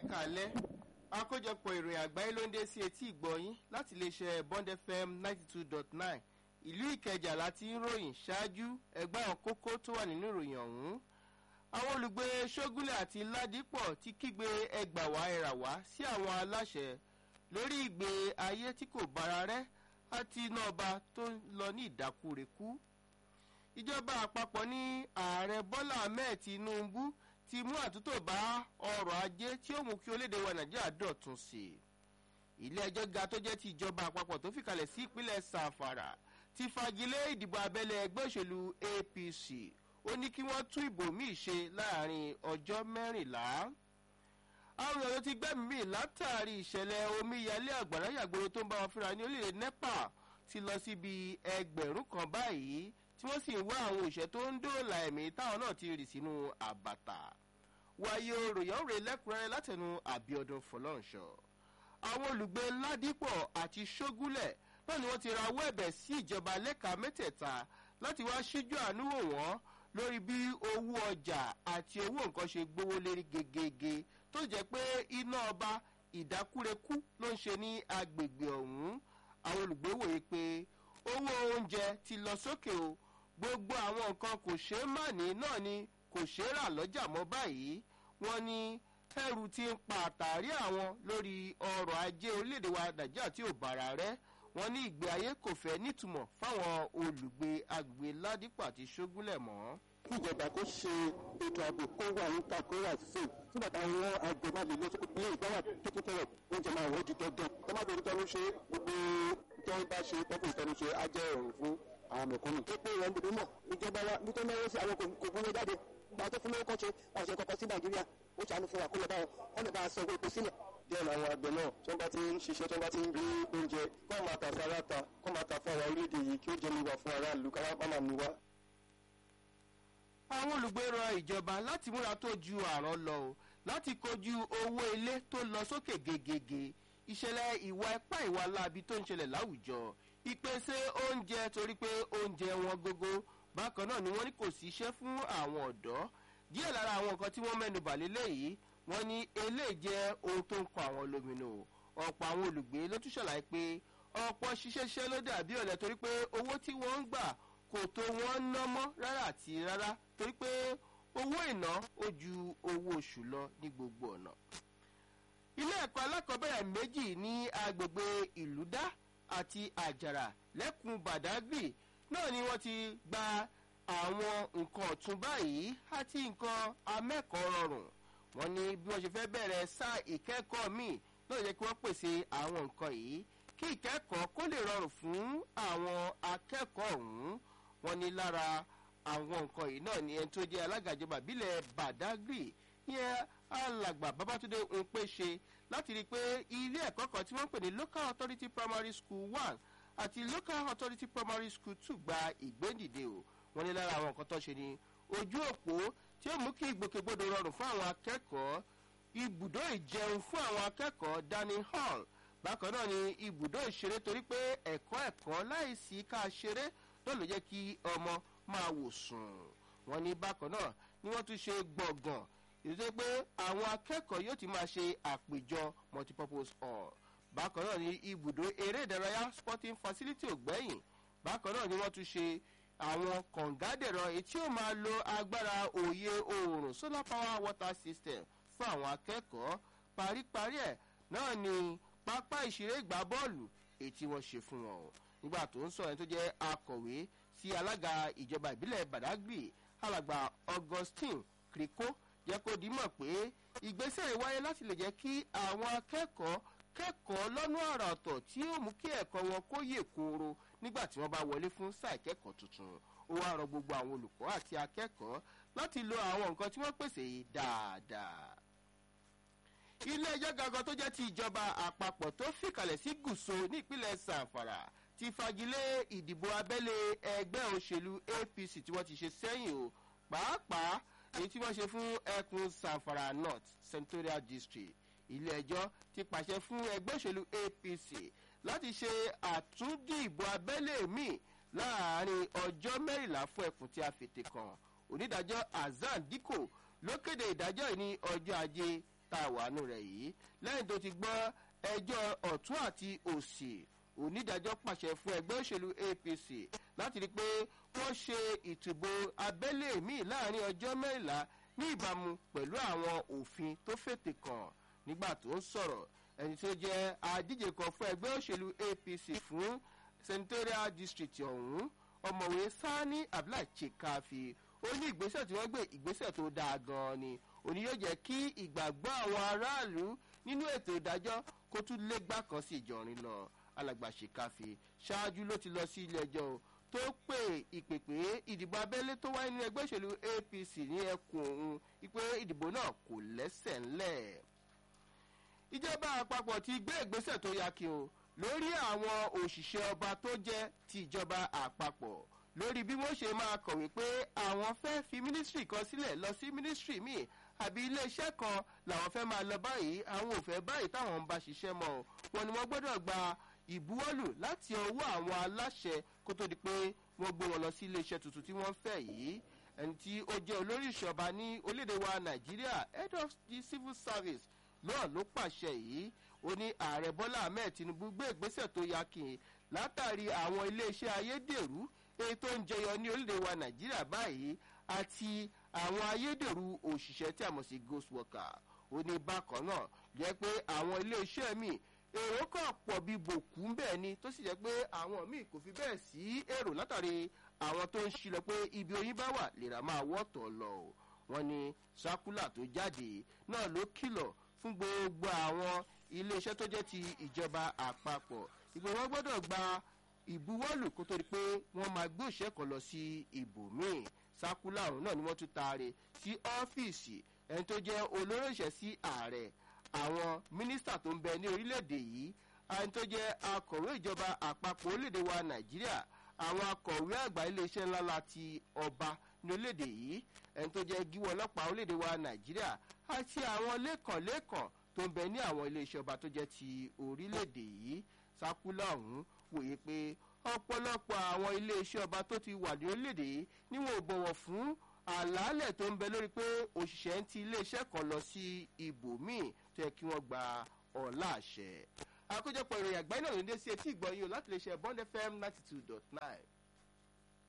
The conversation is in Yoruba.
kalẹ́ àkójọpọ̀ ìròyìn àgbáyé ló ń dé sí etí ìgbọ̀yìn láti iléeṣẹ́ bond fm ninety two dot nine ìlú ìkẹjà láti ń ròyìn ṣáájú ẹgbẹ́ àwọn kókó tó wà nínú ìròyìn ọ̀hún àwọn olùgbé ṣógúnlẹ̀ àti ládìpọ̀ ti kígbe ẹgbàwá ẹ̀rà wá sí àwọn aláṣẹ lórí ìgbé ayé tí kò bára rẹ́ àti iná ọba tó ń lọ ní ìdákúrekú ìjọba àpapọ̀ ní ààrẹ bọ́lá ahmed tinubu ti mú àtúntò bá ọrọ̀ ajé tí ó mú kí orílẹ̀-èdè wa nàìjíríà dọ̀tun sí i ilé ẹjọ́ ga tó jẹ́ ti ìjọba àpapọ̀ tó fìkàlẹ̀ sí ìpínlẹ̀ sàfàrà ti fagilé ìdìbò abẹ́lé ẹgbẹ́ òṣèlú apc ó ní kí wọ́n tún ìbò míì ṣe láàrin ọjọ́ mẹ́rìnlá àwọn èèyàn ti gbẹ́mí mi látàrí ìṣẹ̀lẹ̀ omíyalé àgbàrá yàgbóró tó ń bá wọn fúnra ní orílẹ̀ nepa ti lọ síbi ẹgbẹ̀rún kan báyìí tí wọ́n sì ń wá àwọn òṣìṣẹ́ tó ń dóòlà ẹ̀mí táwọn náà ti rì sínú àbàtà wáyé ròyìn rè lẹ́kùnrẹ́rẹ́ látẹnu àbíọdún fọlọ́nṣọ́ àwọn olùgbé ládìpọ̀ àti ṣógúnlẹ̀ náà ni wọ́n ti rawọ́ ẹ̀bẹ̀ sí ìjọba lẹ́ka mẹ́tẹ̀ẹ̀ta láti wá síjú àánú wò wọ́n lórí bí owó ọjà àti owó nǹkan ṣe gbówó lérí gegege tó jẹ́ pé iná ọba ìdákúrekú ló ń ṣe ní agbègbè ọ̀hún àwọn olùgbé wòye pé owó oúnjẹ ti lọ sókè o gbogbo àwọn nǹkan kò ṣeé má ní náà ni kò ṣeé rà lọ́jà mọ́ báyìí wọ́n ní ẹrù ti ń pa àtàrí àwọn lórí ọrọ̀ ajé orílẹ̀-èdè wa nàìjíríà tí ò bára rẹ́ wọ́n ní ìgbé ayé kò fẹ́ nítumọ̀ fáwọn olùgbé agbègbè ládìpọ̀ àti ṣógúnlẹ̀ mọ́. kí ìjọba kó ṣe ètò ààbò kó wà níta kó wà sí nígbà táwọn àgbẹ̀ máa lè lọ sí ilé ìgbáwà tó tẹ̀rẹ̀ oúnjẹ máa wọ́n di dandan tó má bẹ̀rù tẹnu ṣe gbogbo tó ń bá ṣe tọ́kùn tẹnu ṣe á jẹ́ ìrọ̀rùn fún àwọn mẹ̀kúnnù. ó pé ìrọ̀ gbogbo mọ̀ ìjọba wa bí tó náwó sí àwọn kò gbóná jáde gba tó fún lówó kọ́ ṣe àwọn ṣe kọ́kọ́ sí nàìjíríà ó ṣàánú fún wa kó lọ bá wọn wọn lè bá a sọ owó epo sílẹ̀ díẹ̀ làwọn àgbẹ̀ náà tí wọ́n bá ti ń ṣiṣẹ́ tí wọ́n bá ti ń rí oúnjẹ kọ́ máa tà sí aláta kọ́ máa tà fún àwọn orílẹ̀-èdè yìí kí ó jẹ́ níwà fún aráàlú káwá má máa níwá. àwọn olùgbé rọ ìjọba láti múra tó ju àrán lọ o láti kojú owó ilé tó lọ sókè gegege ìṣẹ̀lẹ̀ ìwà ipá ìwà láabi tó ń ṣẹlẹ̀ láwùjọ ìpèsè oúnjẹ torí pé oúnjẹ wọn gógó bákan náà ni wọ́n ní kò sí iṣẹ́ fún àwọn ọ̀dọ́ díẹ̀ lára àwọn nǹkan tí wọ́n mẹ́nu bà lélẹ́yìí wọ́n ní eléyìí jẹ́ ohun tó ń kọ àwọn lóminú ọ̀pọ̀ àwọn olùgbé ló tún ṣàlàyé pé ọ̀pọ̀ ṣiṣẹ́ṣẹ́ ló dàbí ọ̀lẹ́ torí pé owó tí wọ́n ń gbà kò tó wọ́n ná mọ́ rárá àti rárá torí pé owó ìná ó ju owó oṣù lọ ní gbogbo ọ̀nà. ilé ẹ̀kọ́ alákọ̀ọ́bẹ̀rẹ̀ méjì ní agbègbè ìlúdá àti àjàrà lẹ́kùn badagry náà ni wọ́n ti gba àwọn nǹkan ọ̀tún báyìí àti nǹkan amẹ́kọ̀ọ́ rọrùn wọ́n ní bí wọ́n ṣe fẹ́ bẹ̀rẹ̀ sáà ìkẹ́kọ̀ọ́ míì náà yẹ kí wọ́n pèsè àwọn nǹkan yìí kí ìkẹ́kọ̀ọ́ kó lè rọrùn fún àwọn akẹ́kọ̀ọ́ ọ̀hún wọ́n ní lára àwọn nǹkan yìí náà ni ẹni tó jẹ́ alága ìjọba ìbílẹ̀ badagry yẹn alàgbà babatunde npe ṣe láti rí i pé ilé ẹ̀kọ́ kan tí wọ́n ń pè ní local authority primary school one àti local authority primary school two gba ìgbédìde o wọ́n ní lára àwọn nǹkan tó ṣe ni ojú òpó tí ó mú kí ìgbòkègbodò rọrùn fún àwọn akẹ́kọ̀ọ́ ibùdó ìjẹun fún àwọn akẹ́kọ̀ọ́ dining hall bákan náà ni ibùdó ìṣeré torí pé ẹ̀kọ́ ẹ̀kọ́ láìsí ká ṣeré náà ló jẹ́ kí ọmọ máa wò sùn wọ́n ní bákan náà ni wọ́n tún ṣe gbọ̀ngàn ìdíje pé àwọn akẹ́kọ̀ọ́ yóò ti máa ṣe àpèjọ multipurpose hall bákan náà ni ibùdó eré ìdárayá sporting facility ògbẹ́yìn bákan náà ni wọ́n tún ṣe àwọn kọ̀ǹgádẹ̀rọ èyí tí ó máa lo agbára òye oòrùn solar power water system fún àwọn akẹ́kọ̀ọ́ paríparí ẹ̀ náà ni pápá ìṣeré ìgbà bọ́ọ̀lù èyí tí wọ́n ṣe fún wọn o nígbà tó ń sọ ẹni tó jẹ́ akọ̀wé sí alága ìjọba ìbílẹ̀ badagry alàgbà augustine kriko jẹ́ kó dimọ̀ pé ìgbésẹ̀ ìwáyé láti lè jẹ́ kí àwọn akẹ́kọ̀ọ́ kẹ́kọ̀ọ́ lọ́nà àrà ọ̀tọ̀ tí ó mú kí ẹ̀kọ́ wọn kó yè kooro nígbà tí wọ́n bá wọlé fún sáà ìkẹ́kọ̀ọ́ tuntun ó wá rọ gbogbo àwọn olùkọ́ àti akẹ́kọ̀ọ́ láti lo àwọn nǹkan tí wọ́n pèsè yìí dáadáa. ilé ẹjọ́ gangan tó jẹ́ ti ìjọba àpapọ̀ tó fìkàlẹ̀ sí gùsò nípínlẹ̀ sàǹfàrà ti fagilé ìdìbò abẹ́lé ẹgbẹ́ òṣèlú apc tí wọ́n ti ṣe sẹ́yìn o pàápàá èyí tí wọ́n ṣe fún ẹkùn sàǹfàrà north senatorial district ilé ẹjọ́ ti pàṣẹ fún ẹgbẹ́ òṣèlú apc láti ṣe àtúndìbò abẹ́lé míì láàrin ọjọ́ mẹ́rìnlá fún ẹkùn tí a fètè kàn onídàájọ́ hasan dikko ló kéde ìdájọ́ yìí ní ọjọ́ ajé tá a wà nù rẹ̀ yìí lẹ́yìn tó ti gbọ́ ẹjọ́ ọ̀tún àti òsì onídàájọ́ pàṣẹ fún ẹgbẹ́ òṣèlú apc láti rí i pé wọ́n ṣe ìtìbò abẹ́lé míì láàrin ọjọ́ mẹ́rìnlá ní ìbámu pẹ̀lú àwọn òfin tó fètè kàn nígbà tó ń sọ̀rọ̀ ẹni tó jẹ́ adíje kan fún ẹgbẹ́ òṣèlú apc fún senatorial district ọ̀hún ọmọwé sani abdullahi chikafi ó ní ìgbésẹ̀ tí wọ́n gbé ìgbésẹ̀ tó dáa gan-an ni òní yóò jẹ́ kí ìgbàgbọ́ àwọn aráàlú nínú ètò ìdájọ́ kó tún légbá kan sí ìjọrin lọ alàgbà chikafi ṣáájú ló ti lọ sí ilé ẹjọ́ o tó pè ìpèpè ìdìbò abẹ́lé tó wáyé ní ẹgbẹ́ òṣèlú apc ní ẹkùn òun wípé ìdìbò náà kò lẹ́sẹ̀ ńlẹ̀ ìjọba àpapọ̀ ti gbé ìgbésẹ̀ tó yá kí o lórí àwọn òṣìṣẹ́ ọba tó jẹ́ ti ìjọba àpapọ̀ lórí bí wọ́n ṣe máa kọ̀wé pé àwọn fẹ́ fi mínísírì kan sílẹ̀ lọ sí mínísírì míì àbí iléeṣẹ́ kan làwọn fẹ́ máa lọ báyìí àwọn ò fẹ́ báyìí táwọn ń bá ṣiṣẹ́ mọ́ ọ wọn ni wọ́n gbọ́dọ̀ gba ìbuwọ́lù láti ọwọ́ àwọn aláṣẹ kó tó di pé wọ́n gbé wọn lọ sí iléeṣẹ́ tuntun tí wọ́n fẹ́ yìí ẹni tí ó jẹ́ olórí ìṣọba ní orílẹ̀-èdè wa nàìjíríà head of the civil service náà ló pàṣẹ yìí ó ní ààrẹ bọ́lá ahmed tinubu gbé ìgbésẹ̀ tó yakin látàrí àwọn iléeṣẹ́ ayédèrú èyí tó ń jẹyọ ní orílẹ̀-èdè wa nàìjíríà báyìí àti àwọn ayédèrú òṣìṣẹ́ tí a mọ̀ sí ghost worker ó ní bákan náà jẹ́ pé àwọn iléeṣẹ́ míì èrò kan pọ̀ bí bòkú bẹ́ẹ̀ ni tó sì jẹ́ pé àwọn míì kò fi bẹ́ẹ̀ sí èrò látàrí àwọn tó ń ṣílọ pé ibi oyin bá wà lèrà máa wọ́tọ̀ lọ o wọ́n ní sákúlà tó jáde náà ló kìlọ̀ fún gbogbo àwọn iléeṣẹ́ tó jẹ́ ti ìjọba àpapọ̀ ìpè wọ́n gbọ́dọ̀ gba ìbuwọ́lù kó tó di pé wọ́n máa gbé òṣìṣẹ́ kan lọ sí ibòmíì sákúlà ọ̀hún náà ni wọ́n tún taare sí ọ́fíìsì ẹni tó jẹ́ olórí ìṣẹ́ sí ààrẹ àwọn mínísítà tó ń bẹ ní orílẹ̀-èdè yìí ẹni tó jẹ́ akọ̀wé ìjọba àpapọ̀ orílẹ̀-èdè wa nàìjíríà àwọn akọ̀wé àgbà iléeṣẹ́ ńlá láti ọba ní orílẹ̀-èdè yìí ẹni tó jẹ́ gíwọ́ ọlọ́pàá orílẹ̀-èdè wa nàìjíríà àti àwọn lẹ́kànlẹ́kàn tó ń bẹ ní àwọn iléeṣẹ́ ọba tó jẹ́ ti orílẹ̀-èdè yìí sákúlà ọ̀hún wòye pé ọ̀pọ̀lọpọ̀ àwọn iléeṣẹ́ ọba tó ti wà ní orílẹ̀-èdè yìí ni wọn ò bọ̀wọ̀ fún àlàálẹ̀ tó ń bẹ lórí pé òṣìṣẹ́ ń ti iléeṣẹ́ kan lọ sí ibòmíì tó yẹ kí wọ́n gba ọ̀la àṣẹ. àkójọpọ̀ ìròyìn àgbáyé náà ló ń dé sí etí ìgbọ̀nyìn o láti lè ṣe bond fm ninety two dot nine.